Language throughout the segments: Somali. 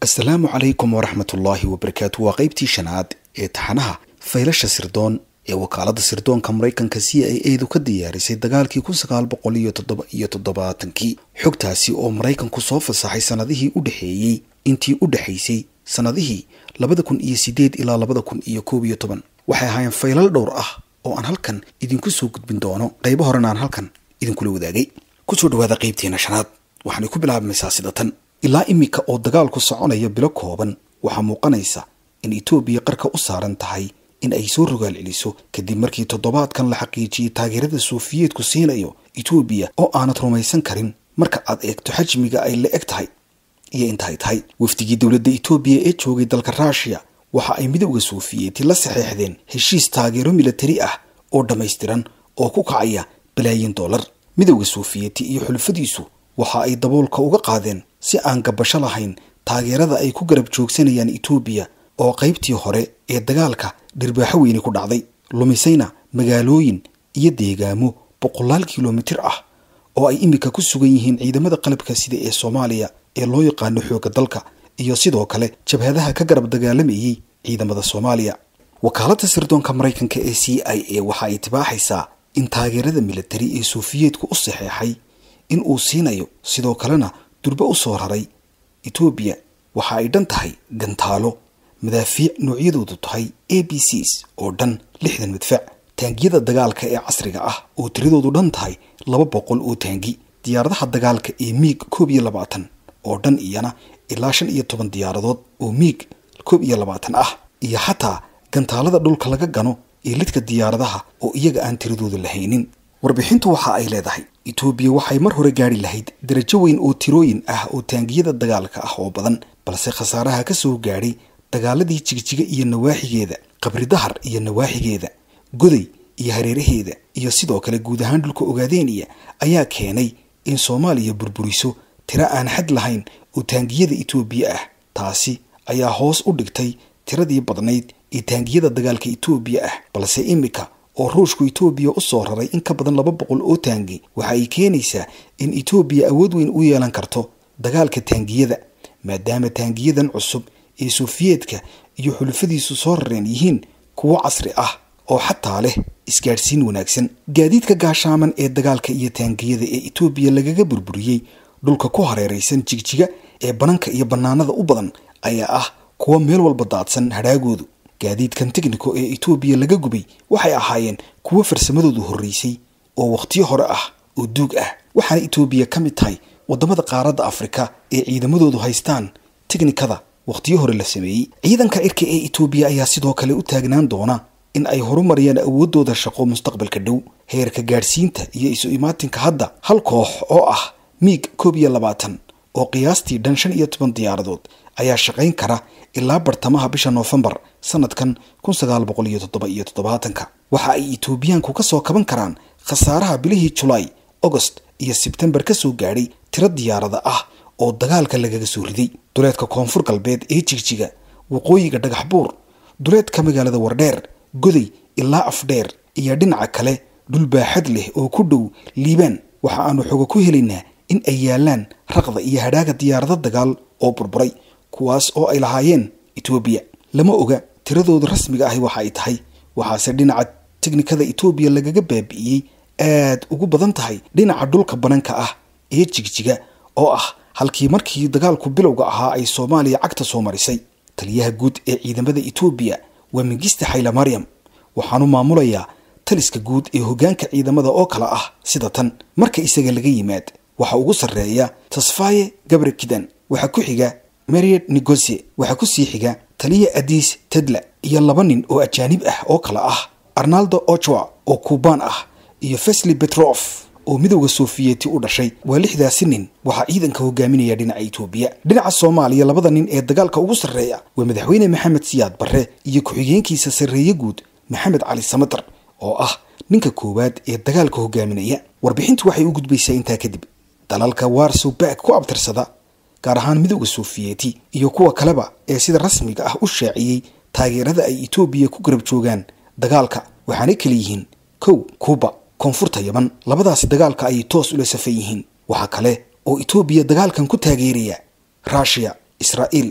asalaamu calaykum waraxmatullaahi wabarakaatu waa qaybtii shanaad ee taxanaha faylasha sirdoon ee wakaalada sirdoonka maraykanka c i edu ka diyaarisay dagaalkii kun sagaal boqol iyo toddoba iyo toddobaatankii xogtaasi oo maraykanku soo fasaxay sanadihii u dhexeeyey intii u dhexaysay sanadihii labada kun iyo sideed ilaa labada kun iyo koob iyo toban waxay ahaayeen faylal dhowr ah oo aan halkan idinku soo gudbin doono qaybo horena aan halkan idinkula wadaagay kusoo dhawaada qaybteena shanaad waxaanay ku bilaabmaysaa sida tan ilaa iminka oo dagaalku soconaya bilo kooban waxaa muuqanaysa in etoobiya qarka u saaran tahay in ay soo rogaal celiso kadib markii toddobaadkan la xaqiijiyey taageerada suufiyeedku siinayo etoobiya oo aanad rumaysan karin marka aad eegto xajmiga ay la eg tahay iyo intaay tahay wafdigii dowladda etoobiya ee joogay dalka ruushiya waxa ay midowda suufiyeeti la saxeexdeen heshiis taageero milatari ah oo dhammaystiran oo ku kacaya balaayin dollar midowda suufiyeeti iyo xulfadiisu waxa ay daboolka uga qaadeen si aan gabasho lahayn taageerada ay ku garab joogsanayaan etoobiya oo qaybtii hore ee dagaalka dhirbaaxo weyni ku dhacday lumisayna magaalooyin iyo deegaamo boqolaal kilomitir ah oo ay iminka ku sugan yihiin ciidamada qalabka sida ee soomaaliya ee loo yaqaano xoogga dalka iyo sidoo kale jabhadaha ka garab dagaalamayay ciidamada soomaaliya wakaaladda sirdoonka maraykanka ee c i a waxa ay tibaaxaysaa in taageerada militari ee suufiyeedku u saxeexay in uu siinayo sidoo kalena durbe u soo raray etoobiya waxa ay dhan tahay gantaalo madaafiic noocyadoodu tahay a b cs oo dhan lixdan madfac taangiyada dagaalka ee casriga ah oo tiradoodu dhan tahay laba boqol oo taangi diyaaradaha dagaalka ee miig koob iyo labaatan oo dhan iyana ilaa shan iyo toban diyaaradood oo miig koob iyo labaatan ah iyo xataa gantaalada dhulka laga gano ee lidka diyaaradaha oo iyaga aan tiradooda lahaynin warbixintu waxa ay leedahay etoobiya waxay mar hore gaari lahayd darajo weyn oo tirooyin ah oo taangiyada dagaalka ah oo badan balse khasaaraha ka soo gaadhay dagaaladii jigjiga iyo nawaaxigeeda qabri dahar iyo nawaaxigeeda goday iyo hareeraheeda iyo sidoo kale guud ahaan dhulka ogaadeeniya ayaa keenay in soomaaliya burburiso tiro aan xad lahayn oo taangiyada etoobiya ah taasi ayaa hoos u dhigtay tiradii badnayd ee taangiyada dagaalka etoobiya ah balse iminka oo ruushku etoobiya u soo raray in ka badan laba boqol oo taangi waxa ay keenaysaa in etoobiya awood weyn u yeelan karto dagaalka taangiyada maadaama taangiyadan cusub ee suufiyeedka iyo xulufadiisu soo rareen yihiin kuwo casri ah oo xataa leh isgaadhsiin wanaagsan gaadiidka gaashaaman ee dagaalka iyo taangiyada ee etoobiya lagaga burburiyey dhulka ku hareeraysan jigjiga ee bananka iyo bannaanada u badan ayaa ah kuwo meel walba daadsan hadhaagoodu gaadiidkan tigniko ee etoobiya laga gubay waxay ahaayeen kuwo farsamadoodu horreysay oo wakhtiyo hore ah oo duug ah waxaana etoobiya ka mid tahay waddamada qaaradda afrika ee ciidamadoodu haystaan tignikada wakhtiyo hore la sameeyey ciidanka cirka ee etoobiya ayaa sidoo kale u taagnaan doona in ay horumariyaan awooddooda shaqo mustaqbalka dhow heerka gaadhsiinta iyo isu imaatinka hadda hal koox oo ah miig koob iyo labaatan oo qiyaastii dhan shan iyo toban diyaaradood ayaa shaqayn kara ilaa bartamaha bisha noofembar sanadkan kun sagaal boqol iyo toddoba iyo toddobaatanka waxa ay etoobiyaanku ka soo kaban karaan khasaaraha bilihii julaay agost iyo sebtembar ka soo gaadhay tiro diyaarada ah oo dagaalka lagaga soo riday duleedka koonfur galbeed ee jigjiga waqooyiga dhagax buur duleedka magaalada wardheer goday ilaa afdheer iyo dhinaca kale dhul baaxad leh oo ku dhow liibaan waxa aanu xoga ku helaynaa in ay yaalaan raqda iyo hadhaaga diyaarado dagaal oo burburay kuwaas oo ay lahaayeen etoobiya lama oga tiradooda rasmiga ahi waxa ay tahay waxaase dhinaca tiknikada etoobiya lagaga baabi'iyey aad ugu badan tahay dhinaca dhulka bananka ah ee jigjiga oo ah halkii markii dagaalku bilowga ahaa ay soomaaliya cagta soo marisay taliyaha guud ee ciidamada etoobiya waa mingista xayla maryam waxaanu maamulayaa taliska guud ee hoggaanka ciidamada oo kale ah sida tan marka isaga laga yimaad waxaa ugu sarreeya tasfaye gabre kidan waxaa ku xiga mariad negosie waxaa ku sii xiga taliya adis tedla iyo laba nin oo ajaanib ah oo kale ah arnaldo ochoa oo kuubaan ah iyo fesli betrof oo midowda sofiyeeti u dhashay waa lixdaasi nin waxaa ciidanka hogaaminaya dhinaca etoobiya dhinaca soomaaliya labada nin ee dagaalka ugu sarreeya waa madaxweyne maxamed siyaad barre iyo ku-xigeenkiisa sarreeye guud maxamed cali samatar oo ah ninka koowaad ee dagaalka hogaaminaya warbixintu waxay u gudbaysaa intaa kadib dalalka warsow back ku abtirsada gaar ahaan midowda sofiyeeti iyo kuwa kaleba ee sida rasmiga ah u shaaciyey taageerada ay etoobiya ku garab joogaan dagaalka waxaanay kala yihiin kow kuuba koonfurta yaman labadaasi dagaalka ayay toos ula safan yihiin waxaa kale oo etoobiya dagaalkan ku taageeraya ruushiya israa'iil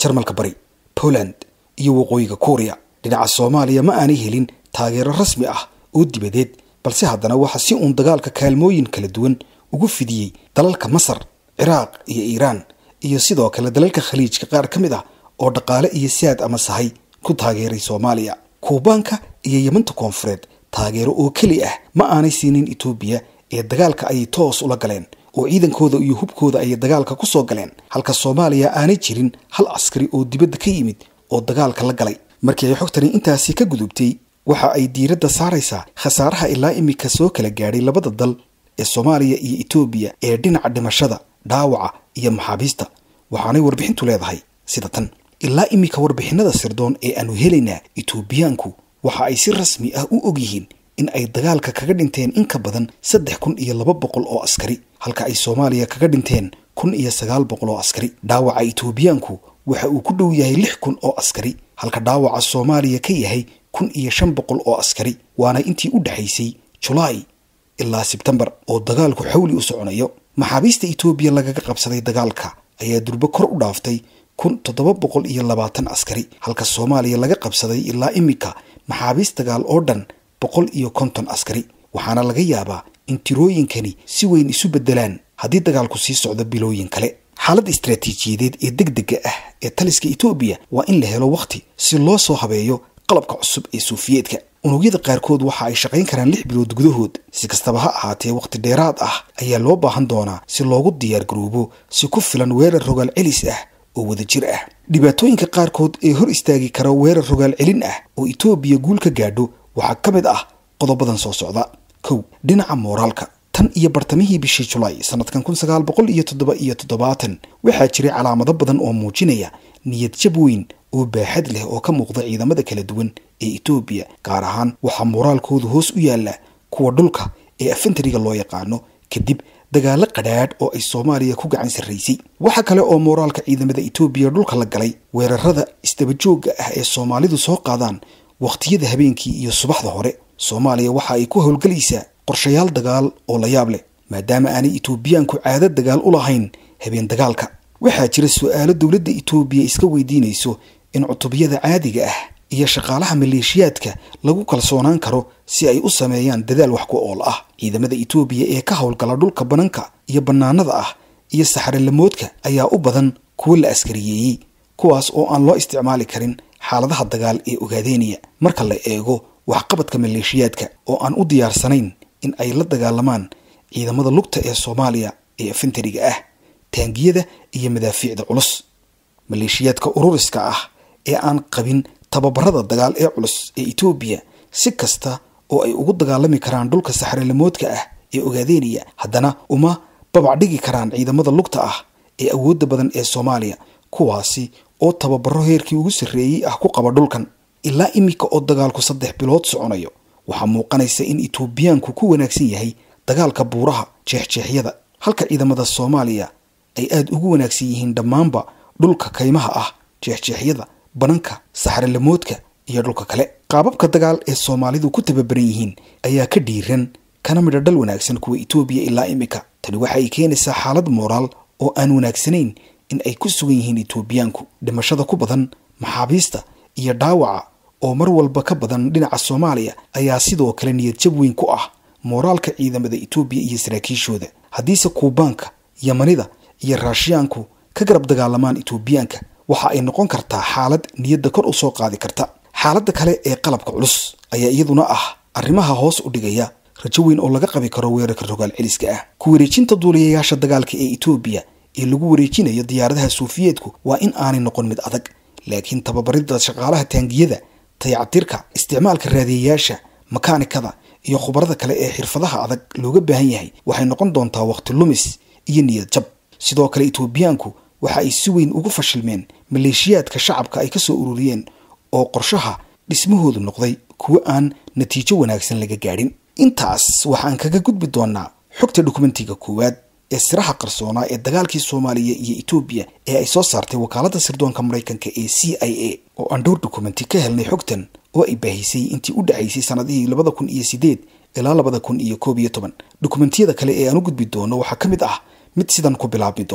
jarmalka bari poland iyo waqooyiga kuuriya dhinaca soomaaliya ma aanay helin taageero rasmi ah oo dibadeed balse haddana waxaa si uun dagaalka kaalmooyin kala duwan ugu fidiyey dalalka masar ciraaq iyo iiraan iyo sidoo kale dalalka khaliijka qaar ka mid ah oo dhaqaale iyo saad ama sahay ku taageeray soomaaliya kuubaanka iyo yemanta koonfureed taageero oo keli ah ma aanay siinin etoobiya ee dagaalka ayay toos ula galeen oo ciidankooda iyo hubkooda ayay dagaalka ku soo galeen halka soomaaliya aanay jirin hal askari oo dibadda ka yimid oo dagaalka la galay markii ay xogtani intaasi ka gudubtay waxa ay diiradda saaraysaa khasaaraha ilaa imika soo kala gaadhay labada dal ee soomaaliya iyo etoobiya ee dhinaca dhimashada dhaawaca iyo maxaabiista waxaanay warbixintu leedahay sida tan ilaa imika warbixinada sirdoon ee aanu helaynaa etoobiyaanku waxa ay si rasmi ah u og yihiin in ay dagaalka kaga dhinteen in ka badan saddex kun iyo laba boqol oo askari halka ay soomaaliya kaga dhinteen kun iyo sagaal boqol oo askari dhaawaca etoobiyaanku waxa uu ku dhow yahay lix kun oo askari halka dhaawaca soomaaliya ka yahay kun iyo shan boqol oo askari waana intii u dhexaysay julaay ilaa sebtembar oo dagaalku xawli u soconayo maxaabiista etoobiya lagaga qabsaday dagaalka ayaa durbo kor u dhaaftay kun toddoba boqol iyo labaatan askari halka soomaaliya laga qabsaday ilaa imika maxaabiist dagaal oo dhan boqol iyo konton askari waxaana laga yaabaa in tirooyinkani si weyn isu beddelaan haddii dagaalku sii socdo bilooyin kale xaaladda istaraatiijiyadeed ee deg dega ah ee taliska etoobiya waa in la helo wakhti si loo soo habeeyo qalabka cusub ee suufiyeedka unugyada qaarkood waxa ay shaqayn karaan lix bilood gudahood si kastaba ha ahaatee wakhti dheeraad ah ayaa loo baahan doonaa si loogu diyaar garoobo si ku filan weerar rogaal celis ah oo wadajir ah dhibaatooyinka qaarkood ee hor istaagi kara weerar rogaal celin ah oo etoobiya guul ka gaadho waxaa ka mid ah qodobadan soo socda kow dhinaca mooraalka tan iyo bartamihii bishii julaay sanadkan kun sagaal boqol iyo toddoba iyo toddobaatan waxaa jiray calaamado badan oo muujinaya niyad jab weyn oo baaxad leh oo ka muuqda ciidamada kala duwan ee etoobiya gaar ahaan waxaa mooraalkoodu hoos u yaalla kuwa dhulka ee afentariga loo yaqaano kadib dagaalo qadhaadh oo ay soomaaliya ku gacan sarraysay waxa kale oo mooraalka ciidamada etoobiya dhulka la galay weerarada isdabajoogga ah ee soomaalidu soo qaadaan wakhtiyada habeenkii iyo subaxda hore soomaaliya waxa ay ku howlgelaysaa qorshayaal dagaal oo la yaab leh maadaama aanay etoobiyaanku caado dagaal u lahayn habeen dagaalka waxaa jira su-aalo dowladda etoobiya iska weydiinayso in cutubyada caadiga ah iyo shaqaalaha maleeshiyaadka lagu kalsoonaan karo si ay u sameeyaan dadaal wax ku ool ah ciidamada etoobiya ee ka howlgala dhulka bananka iyo bannaanada ah iyo saxarelamoodka ayaa u badan kuwo la askariyeeyey kuwaas oo aan loo isticmaali karin xaaladaha dagaal ee ogaadeynaya marka la eego waxqabadka maleeshiyaadka oo aan u diyaarsanayn in ay la dagaalamaan ciidamada lugta ee soomaaliya ee afentariga ah taangiyada iyo madaafiicda culus maleeshiyaadka ururiska ah ee aan qabin tababarada dagaal ee culus ee etoobiya si kasta oo ay ugu dagaalami karaan dhulka saxrelamoodka ah ee ogaadeynaya haddana uma babacdhigi karaan ciidamada lugta ah ee awoodda badan ee soomaaliya kuwaasi oo tababaro heerkii ugu sarreeyey ah ku qaba dhulkan ilaa imika oo dagaalku saddex bilood soconayo waxaa muuqanaysa in etoobiyaanku ku wanaagsan yahay dagaalka buuraha jeexjeexyada halka ciidamada soomaaliya ay aada ugu wanaagsan yihiin dhammaanba dhulka kaymaha ah jeexjeexyada bananka saxrelamoodka iyo dhulka kale qaababka dagaal ee soomaalidu ku tababaran yihiin ayaa ka dhiiran kana midha dhal wanaagsan kuwa etoobiya ilaa imika tani waxa ay keenaysaa xaalad mooraal oo aan wanaagsanayn in ay ku sugan yihiin etoobiyaanku dhimashada ku badan maxaabiista iyo dhaawaca oo mar walba ka badan dhinaca soomaaliya ayaa sidoo kale niyad jab weyn ku ah mooraalka ciidamada etoobiya iyo saraakiishooda haddiise kuubaanka yamanida iyo raashiyaanku ka garab dagaalamaan etoobiyaanka waxa ay noqon kartaa xaalad niyadda kor u soo qaadi karta xaaladda kale ee qalabka culus ayaa iyaduna ah arrimaha hoos u dhigaya rajo weyn oo laga qabi karo weerarka rogaal celiska ah ku wareejinta duuliyayaasha dagaalka ee etoobiya ee lagu wareejinayo diyaaradaha suufiyeedku waa in aanay noqon mid adag laakiin tababaridda shaqaalaha taangiyada dayactirka isticmaalka raadiyayaasha makaanikada iyo khubarada kale ee xirfadaha adag looga baahan yahay waxay noqon doontaa waqti lumis iyo niyad jab sidoo kale etoobiyaanku waxa ay si weyn ugu fashilmeen maleeshiyaadka shacabka ay ka soo ururiyeen oo qorshaha dhismahoodu noqday kuwo aan natiijo wanaagsan laga gaadhin intaas waxaan kaga gudbi doonaa xogta dokumentiga koowaad ee siraha qarsoonaa ee dagaalkii soomaaliya iyo etoobiya ee ay soo saartay wakaaladda sirdoonka maraykanka ee c i a oo aan dhowr dokumenti ka helnay xogtan oo ay baahisay intii u dhexaysay sanadihii labada kun iyo sideed ilaa labada kun iyo koob iyo toban dokumentiyada kale ee aan u gudbi doono waxaa ka mid ah mid sidan ku bilaabmi doona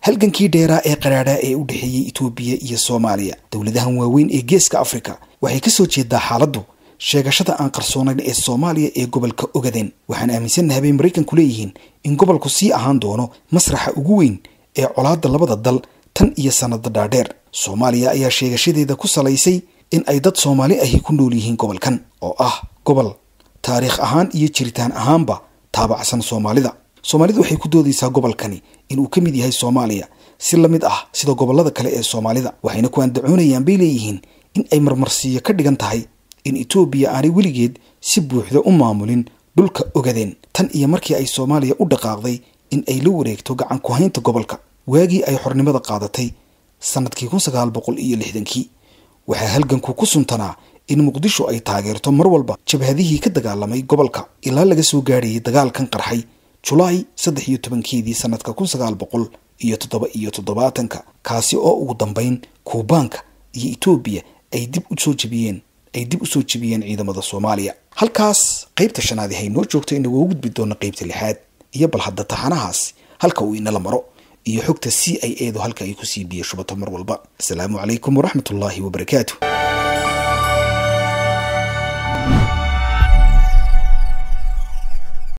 halgankii dheeraa ee qaraadhaa ee u dhexeeyey etoobiya iyo soomaaliya dowladahan waaweyn ee geeska afrika waxay ka soo jeedaa xaaladdu sheegashada aan qarsoonayn ee soomaaliya ee gobolka ogadeen waxaan aaminsannahay bay maraykanku leeyihiin in gobolku sii ahaan doono masraxa ugu weyn ee colaadda labada dal tan iyo sannada dhaadheer soomaaliya ayaa sheegashadeeda ku salaysay in ay dad soomaali ahi ku nool yihiin gobolkan oo ah gobol taariikh ahaan iyo jiritaan ahaanba taabacsan soomaalida soomaalidu waxay ku doodaysaa gobolkani inuu ka mid yahay soomaaliya si la mid ah sida gobollada kale ee soomaalida waxayna ku andacoonayaan bay leeyihiin in ay marmarsiiyo ka dhigan tahay in etoobiya aanay weligeed si buuxda u maamulin dhulka ogadeen tan iyo markii ay soomaaliya u dhaqaaqday in ay la wareegto gacan ku-haynta gobolka waagii ay xornimada qaadatay sannadkii kun sagaal boqol iyo lixdankii waxaa halganku ku suntanaa in muqdisho ay taageerto mar walba jabhadihii ka dagaalamay gobolka ilaa laga soo gaadhayay dagaalkan qarxay julaay saddex iyo tobankeedii sannadka kun sagaal boqol iyo toddoba iyo toddobaatanka kaasi oo ugu dambayn kuubaanka iyo etoobiya ay dib usoo jebiyeen ay dib usoo jebiyeen ciidamada soomaaliya halkaas qaybta shanaadi hay noo joogto inagoo gudbi doona qaybta lixaad iyo bal hadda taxanahaas halka uu inala maro iyo xogta c i edu halka ay kusii biya shubato mar walba asalaamu calaykum waraxmat ullaahi wabarakaatu